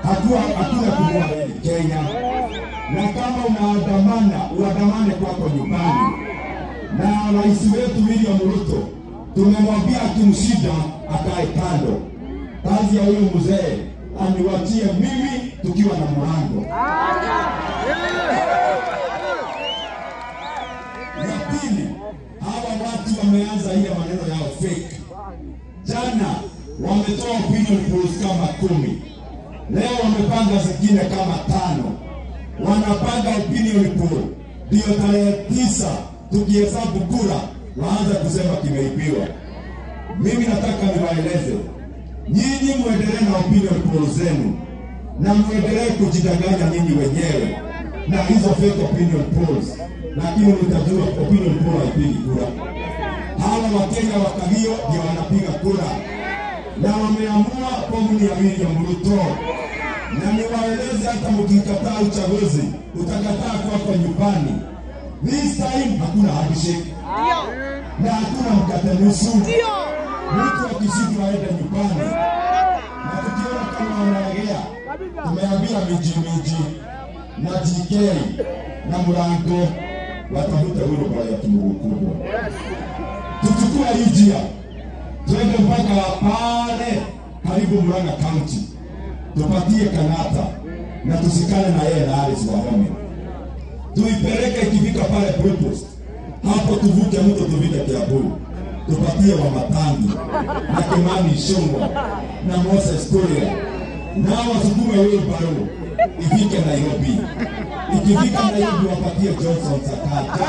hatua hakuna kunua reli Kenya, na kama unaandamana uandamane kwako nyumbani. Na rais wetu William Ruto tumemwambia akimshida akae kando. Kazi ya huyo mzee aniwachie mimi tukiwa na mlango. Ya pili, hawa watu wameanza ile maneno yao fake. Jana wametoa opinion polls kama kumi, leo wamepanga zingine kama tano. Wanapanga opinion poll ndio tarehe tisa, tukihesabu kura waanza kusema kimeibiwa. Mimi nataka niwaeleze nyinyi, muendelee na opinion poll zenu na muendelee kujidanganya nyinyi wenyewe na hizo fake opinion polls, lakini mtajua opinion poll haipigi kura. Hawa Wakenya wa Kagio ndio wanapiga kura na wameamua komuni ya William Ruto, na niwaeleze, hata mkikataa uchaguzi, utakataa kwako nyumbani. This time hakuna handshake na hakuna mkate nusu. Mtu akishindwa aende nyumbani, na tukiona kama wanalegea, tumeambia miji miji na GK na Murango watafute huruma ya Mungu kubwa. Tuchukue hii njia twende mpaka pale karibu Murang'a County, tupatie Kanata na tusikane na yeye na Alice Wahome, tuipeleke ikifika pale Breakfast hapo, tuvuke mto tuvike Kiambu, tupatie Wamatangi na Kimani Ichung'wah na Moses Kuria na wasukume wheelbarrow ifike Nairobi. Ikifika Nairobi wapatie Johnson Sakaja.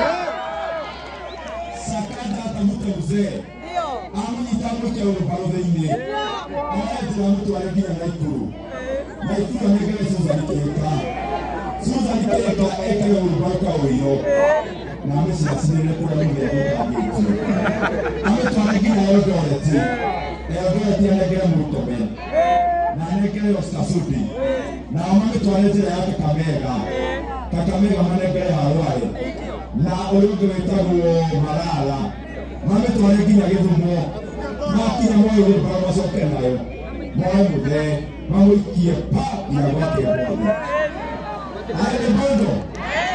Sakaja atamute mzee amnyitamuke wheelbarrow thĩinĩ aretĩra mũtware nginya Naikuru. Naikuru anengere Susan Kĩka. Susan Kĩka ekĩre wheelbarrow ka ũiro na amĩcinacinĩre kũrĩa mũthenya gũtambĩtio. Amĩtware nginya Eldoret. Eldoret anengere Murkomen na anengere Oscar Sudi na mamĩtware njĩra ya Kakamega. Kakamega manengere Harwaĩ na ũyũ ũngĩ wĩtagwo Malala mamĩtware nginya Gĩthumo makinya moyo wĩlbara macoke nayo moe mũthee mamũikie pa nginya gwake mbothe arĩ bondo